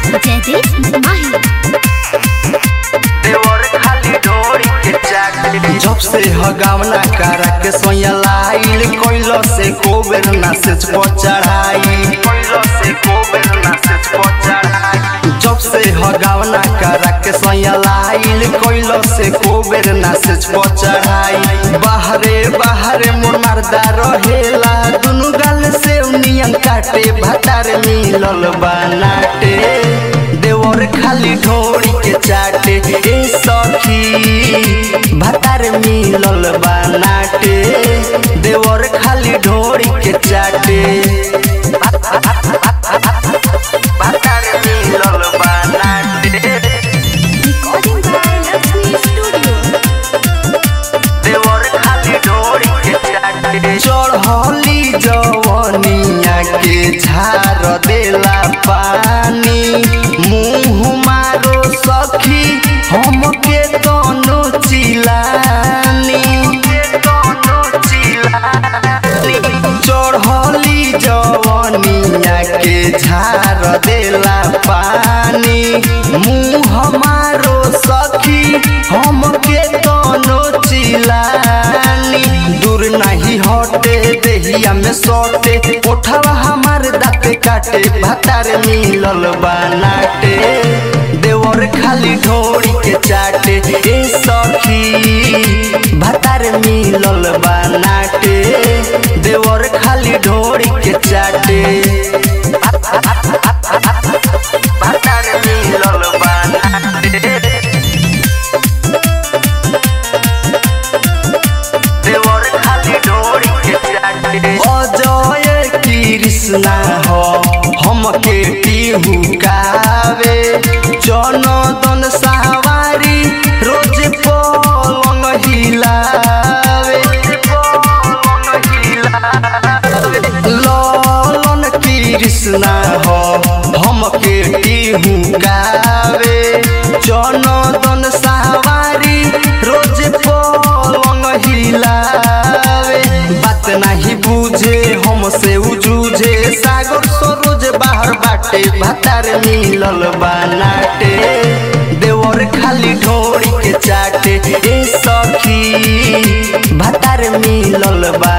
जयदीप माही देवर खाली डोरी के चाटे जब से हगावना करा के सोया लाइल कोइलो से कोबेर ना से चढ़ाई कोइलो से कोबेर ना से चढ़ाई जब से हगावना करा के सोया लाइल कोइलो से कोबेर ना से चढ़ाई बाहरे बाहरे मोर मर्दा रहेला दुनु गाल से नियन काटे भतार मिलल बनाटे देवर खाली ढोड़ी के चाटे ए सखी भतार मिलल बनाटे देवर खाली ढोड़ी के चाटे भतार मिलल बनाटे रिकॉर्डिंग बाय लक्ष्मी स्टूडियो देवर खाली डोरी के चाटे चढ़ली जवनिया के झार देला पानी मुँह मारो सखी हमके दोनों चिलानी चढ़ली जवनिया के झार देला पानी मुँह मारो सखी हमके दोनों चिलानी दूर नहीं हटे देहिया में सटे उठावा हमार दाँत काटे भतार मिलल बनाटे देवर खाली ढोड़ी के चाटे ए सखी भतार मिलल बनाटे देवर खाली ढोड़ी के चाटे भतार मिलल बनाटे देवर खाली डोरी के चाटे अजय कृष्णा हो हमके टीहू कावे जनदन सवारी रोज पलंग हिलावे ललन कृष्णा हो हमके टीहू गावे जनदन सवारी रोज पलंग हिलावे बात नहीं बुझे हमसे उजूझे सागर सरोज बाहर बाटे भतार मिलल बनाटे देवर खाली ढोड़ी के चाटे ए सखी भतार मिलल बा